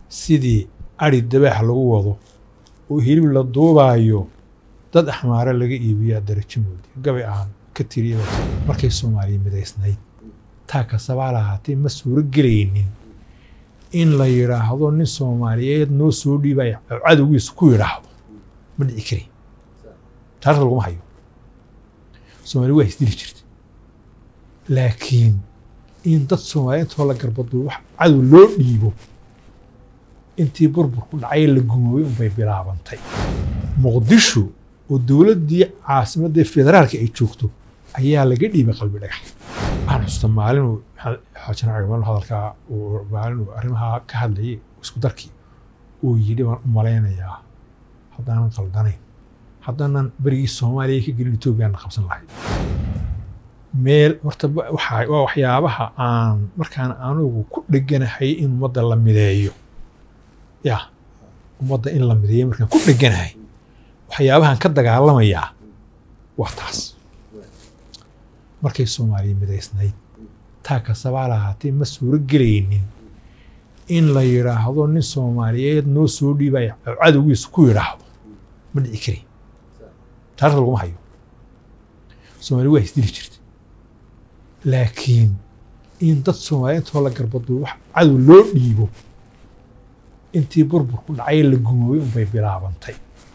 sidii ari dabaax lagu wado oo hilib la duubaayo dad axmaare laga iibiyaa darajo moodi gabay aan ka tiriya markay soomaaliya midaysnayd taa kasabaa lahaatee ma suuro gelaynin in la yidhaahdo nin soomaaliyeed noo soo dhiibaya oo cadowgiisa ku yidhaahdo ma dhici kari taarikhda laguma hayo soomaaliya waa isdili jirta laakiin in dad soomaaliya intoo la garbado wax cadow loo dhiibo intii burburku dhacay la gumoobay unbay bilaabantay muqdisho oo dowladdii caasimadda federaalka ay joogto ayaa laga dhiibay qalbi dhagax waxaan xusuusta maalinuu xaajan cagamal hadalkaa uu maalinuu arrimaha ka hadlayay isku darkii uu yidhi waan u malaynayaa haddaanan qaldanayn haddaanan berigii soomaaliya ka gelin etoobiyana qabsan lahayd meel horta waa waxyaabaha aan markaan anugu ku dheganahay in ummadda la mideeyo ya ummadda in la mideeyo markaan ku dheganahay waxyaabahan ka dagaalamayaa waa taas markay soomaaliya midaysnayd taa kasabaa lahaatee ma suuro gelaynin in la yidhaahdo nin soomaaliyeed noo soo dhiibaya oo cadowgiisa ku yidhaahdo ma dhici kari taarikhda laguma hayo soomaaliya waa isdili jirta laakiin in dad soomaaliya intoo la garbado wax cadow loo dhiibo intii burburku dhacay la gumoobay unbay bilaabantay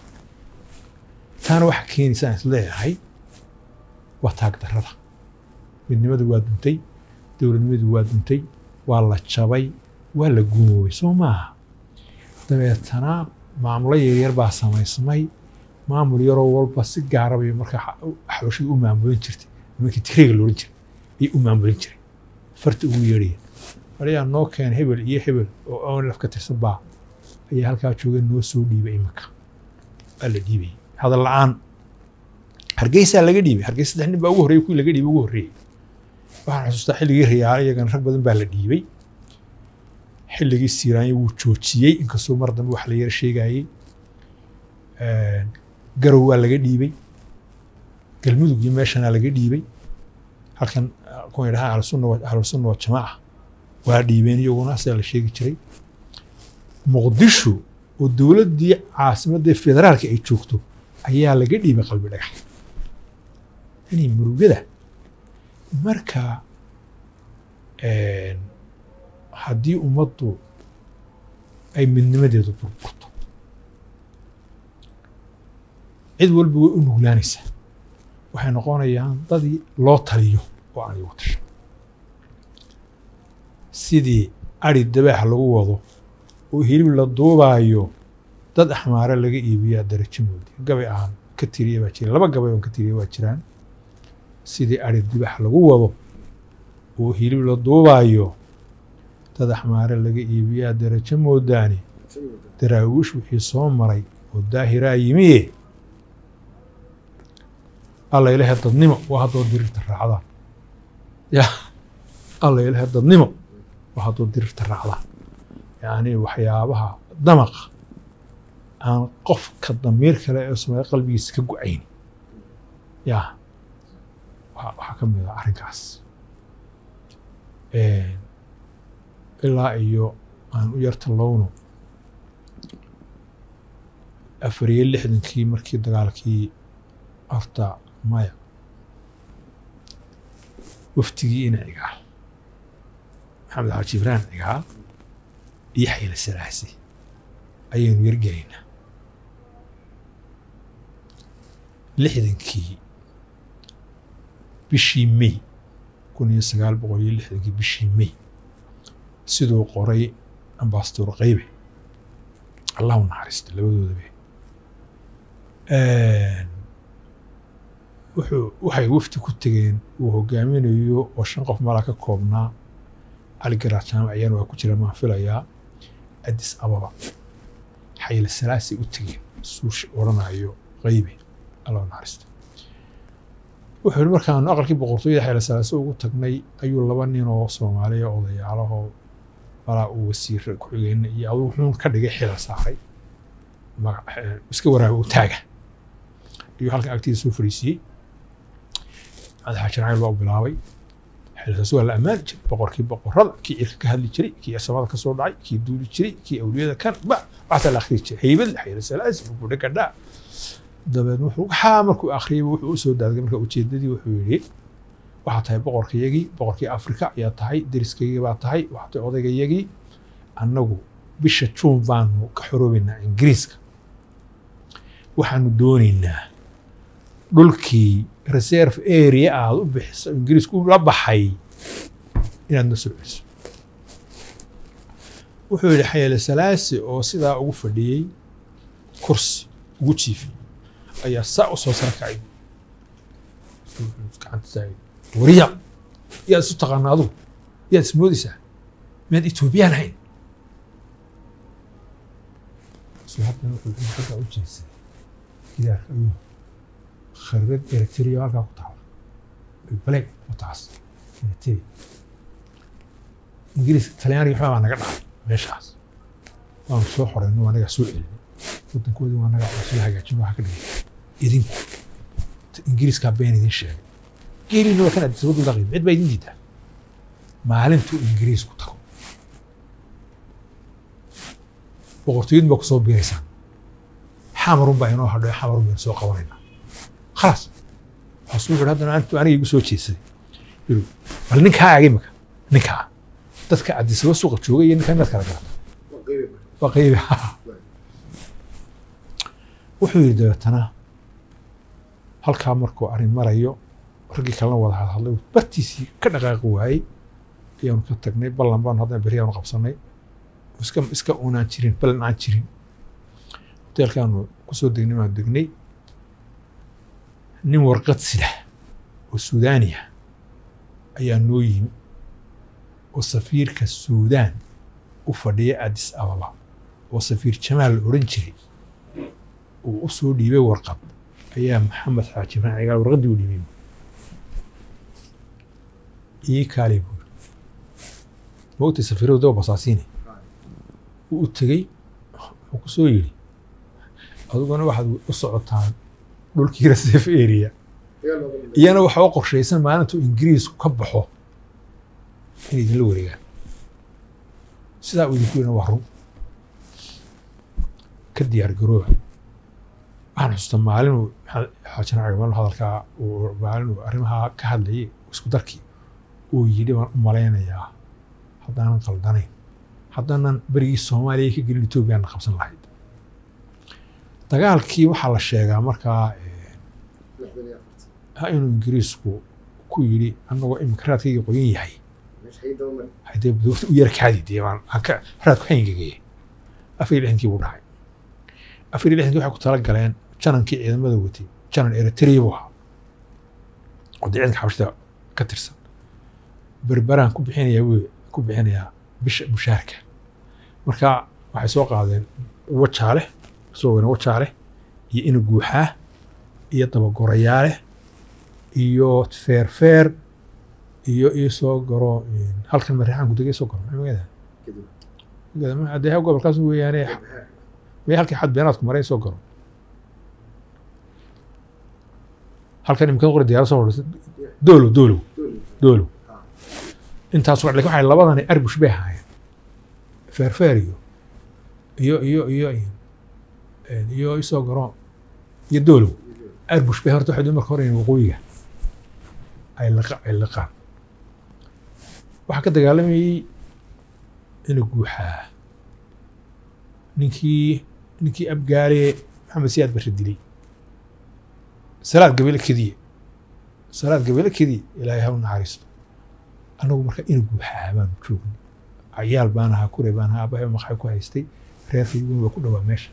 taana waxa keenaysa aan isleeyahay waa taag darrada midnimadu waa duntay dowladnimadu waa duntay waa la jabay waa la gumoobay soo maaha dabeetana maamulo yaryar baa samaysmay maamul yaroo walba si gaara bay markaa xabashadu u maamulin jirtay nimankii tigreega loohan jiray ayay u maamulin jiray farta ugu yeedhaya walayaa noo keen hebel iyo hebel oo onlaf ka tirsan baa ayaa halkaa jooga noo soo dhiibay iminka waa la dhiibayay hadal la-aan hargeysaa laga dhiibay hargeysa saddex nin baa ugu horreeyay kuwii laga dhiibay ugu horreeyey waxaan xusuustaa xilligii riyaale iyagana rag badan baa la dhiibay xilligii siiraanya wuu joojiyey inkastoo mar dambe wax la yara sheegayey garow waa laga dhiibay galmudug iyo meeshanaa laga dhiibay halkan kuwa yidhahaan ahlusunna ahlusunna wa jamaaca waa dhiibeen iyaguna sidaa la sheegi jiray muqdisho oo dowladdii caasimadda federaalka ay joogto ayaa laga dhiibay qalbi dhagax yani murugada marka haddii ummaddu ay midnimadeedu burburto cid walba way u nuglaanaysaa waxay noqonayaan dadii loo taliyo oo aan igu tashan sidii ari dabaax lagu wado oo hilib la duubaayo dad axmaare laga iibiyaa darajo moodi gabay aan ka tiriya baa jira laba gabay oon ka tiriya waa jiraan sidii ari dibaax lagu wado oo hilib la duubaayo dad axmaare laga iibiyaa darajo moodaani daraawiish wixii soo maray oo daahiraa yimiye alla ilahe dadnimo waa haddoo dirirta raacdaan ya alla ilahe dadnimo waa haddoo dirirta raacdaan yacni waxyaabaha damaqa aan qofka damiir kale ee soomaaliya qalbigiisa ka go-ayn ya waxaa ka mid ah arrinkaas ilaa iyo aan u yarta lowno afar iyo lixdankii markii dagaalkii horta maya waftigii ina cigaal maxamed xaaji ibraan cigaal iyo xayla salaasi ayaynu yargelaynaa lixdankii bishii may kun iyo sagaal boqol iyo lixdankii bishii may siduu qoray ambasador qaybe allah u naxariista labadoodaba wuxuu waxay wafdi ku tegeen uu hogaaminayo oo shan qof malaa ka koobnaa cali garaad jaamac ayaan waa ku jira maan filayaa addis ababa xayla salaasay u tegeen suushi odhanayo qaybe allah u naxariista wuxuu yihi markaanu aqalkii boqortooyada xayla salaase ugu tagnay ayuu laba nin oo soomaaliya odayaalahoo malaa uu wasiir ku-xigeenna iyo aduu wuxuun ka dhigay xilal saaray iska waraaga u taaga ayuu halkan agtiisa soo fariisiiyey maxamed xaaji racayl baa u bilaabay xilkaas waa la ammaani jiray boqorkii boqorada kii cirka ka hadli jiray kii samada ka soo dhacay kii duuli jiray kii awliyada kan ba waxaasa la akhriyi jiray haybad xayla salaasi buudha gadhaa dabeed wuxuu waxaa markuu akhriyay wuxuu u soo daadgay marka ujeedadii wuxuu yidhi waxaa tahay boqorkayagii boqorkii afrika ayaa tahay deriskaygii baa tahay waxaa tahay odaygayagii annagu bisha juun baanu ka xoroobaynaa ingiriiska waxaanu doonaynaa dhulkii reserve area aad u bixiso ingiriisku la baxay inaad na soo celiso wuxuu yidhi xayale salaasi oo sidaa ugu fadhiyey kursi ugu jiifay ayaa saa u soo sara kacay gacanta taagay wariya yaad isu taqaana adugu yaad ismoodaysaa miyaad etoobiyaan hayn haddana wuxuu in xaggaa u jeedsay gidaarka ayuu kharrad eritrea halkaa ku taala baleeg u taas eritrea ingiriiska talyaaniga waxbaa baa naga dhacay meeshaas waanu soo xorayno waa nagaa soo celinay waddankoodii waa nagaa soo hagaajin waxa ka dhigay idinku ingiriiskaa been idin sheegay geelina waa kan addis waddan daqiim cid baa idin diidaa maalintuu ingiriisku tago boqortooyadun baa ku soo biiraysaan xamarun baa inoo hadho xamarun baynu soo qabanaynaa khalaas waxaasuu wuxuu haddana antu aniga igu soo jeedsaday yiri bal ninkaa ag imika ninkaa dadka addisaba suuqa joogay iyo ninkaa inaad kala garata waa qaybi wuxuu yidhi dabeetana halkaa markuu arrin marayo raggii kalena wada hadhadlay bartiisii ka dhaqaaqi waayey ayaanu ka tagnay ballan baanu haddana berri aanu qabsanay iska iska unaan jirin ballan aan jirin hoteelkaanu kusoo degnay baanu degnay nin warqad sida oo suudaaniya ayaa noo yimi oo safiirka suudaan u fadhiya addis ababa oo safiir jamaal la odhan jiray uu u soo dhiibay warqad ayaa maxamed xaaji ibrahim cigaal warqaddii u dhiibay ii kaalay buuri moogtay safiiradu daba basaasiine wuu u tegey wuxuu ku soo yidhi adiguna waxaad u socotaan dhulkii reserve area iyana waxaa u qorshaysan maalintuu ingiriisku ka baxo inay idinla wareegaan sidaa uu idinku yidhina waa run ka diyaar garooba waxaan xusuustaa maalinuu xaajina cagamal hadalkaa uu maalinuu arrimahaa ka hadlayay isku darkii uu yidhi waan u malaynayaa haddaanan qaldanayn haddaanan berigii soomaaliya ka gelin etoobiyaana qabsan lahayd dagaalkii waxaa la sheegaa markaa inuu ingiriisku ku yidhi annagoo imika raadkayga qoyan yahay haddee budurta u yara kaadi dee baan aan ka raadku hayngageeyay afar iyo lixdankii buu dhacay afar iyo lixdankii waxay ku tala galeen janankii ciidamada watay janan eritrea buu ahaa oo dee ciidanka xabashida ka tirsan berberaan ku bixinayaa wey ku bixinayaa bisha mushaarka marka waxay soo qaadeen wajaale soo weyne wajaale iyo ina guuxaa iyo dabagorayaale iyo feerfeer iyo ii soo garo halkan marixaanku degay soo garo magada dee gobolkaas weeyaane may halkii xad beenaadku maray soo garo halkan imikada qori diyaara soo hodhisa doolow doolow doolow intaas lakin waxay labadani arbush bay ahaayeen feerfeer iyo iyo iyo iyo iyo isoo garo iyo doolow arbush bay horta waxay marka hore waqooyiga ay laqa ay laqaan waxaa ka dagaalamayey ina guuxaa ninkii ninkii abgaale maxamed siyaad barre dilay salaad gabele kediye salaad gabele kediye ilaahay ha u naxariisto annagu marka ina guuxaa baanu joognay cayaal baan ahaa kure baan ahaa abahay maqxay ku haystay reerkayguna waa ku dhowaa meesha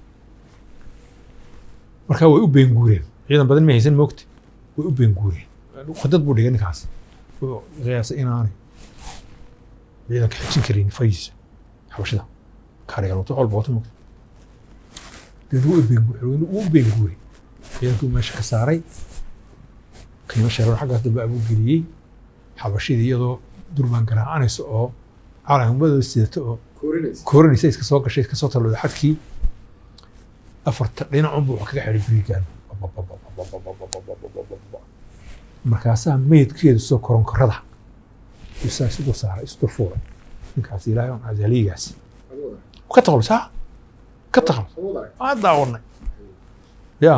marka way u beenguureen ciidan badan ma haysan moogta way u beenguureen khadad buu dhigay ninkaas wuxuu qiyaasay inaanay ciidanka xijin karin fayisa xabashida kareeloto walba wato moogta dee wuu u beenguuray ciidankuu meesha ka saaray qiimo sheeran xaggaas dambe abuu geliyey xabashidii iyadoo durbaan garaacanaysa oo calamadooda sidata oo koorinaysa iska soo gashay iska soo talooda xadkii afarta dhinacunbu wax kaga xidhay birigaan markaasaa meydkeedu soo koronkorada isaa isu saaray isu fuuray ninkaas ilaahay on azaliigaas ka takhalus ha ka takhalus waa daawanay ya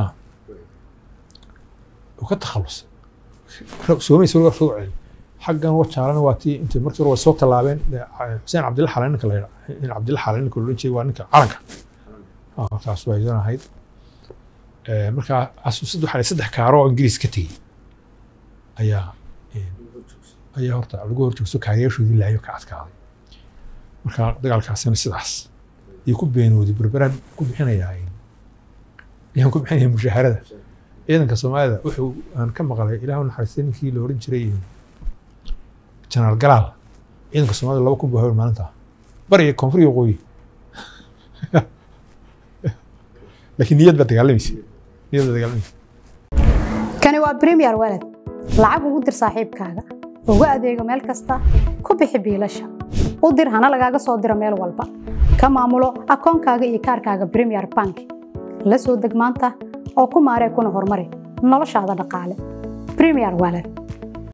uu ka takhalusay soomaysa weligaa soo celi xaggan wajaalana waa tii intay markii hore way soo tallaabeen xuseen cabdilla xalan ninka la yidhaa in cabdilla xalan ninka loodhan jiray waa ninka calanka markaas waa idan ahayd markaa xasuusad waxaa saddex kaaro oo ingiriis ka tegey ayaa ayaa horta lagu horjoogso kaariyaashoodii laayo ka adkaaday marka dagaalkaasina sidaas iyo ku beenooday berberaan ku bixinayaa ayaan ku bixinaya mushaharada ciidanka soomaalida wuxuu aan ka maqlay ilaahu naxariistay ninkii la oran jiray janaal galaal ciidanka soomaalida laba kun buu haween maalinta bariga koonfur iyo waqooyi laakiin niyad baa dagaalamaysa niyad baa dagaalamaysa kani waa premier walad lacag ugu dir saaxiibkaaga ugu adeego meel kasta ku bixi biilasha u dir hana lagaaga soo diro meel walba ka maamulo akoonkaaga iyo kaarkaaga premier bank la soo deg maanta oo ku maaree kuna horumari noloshaada dhaqaale premier walad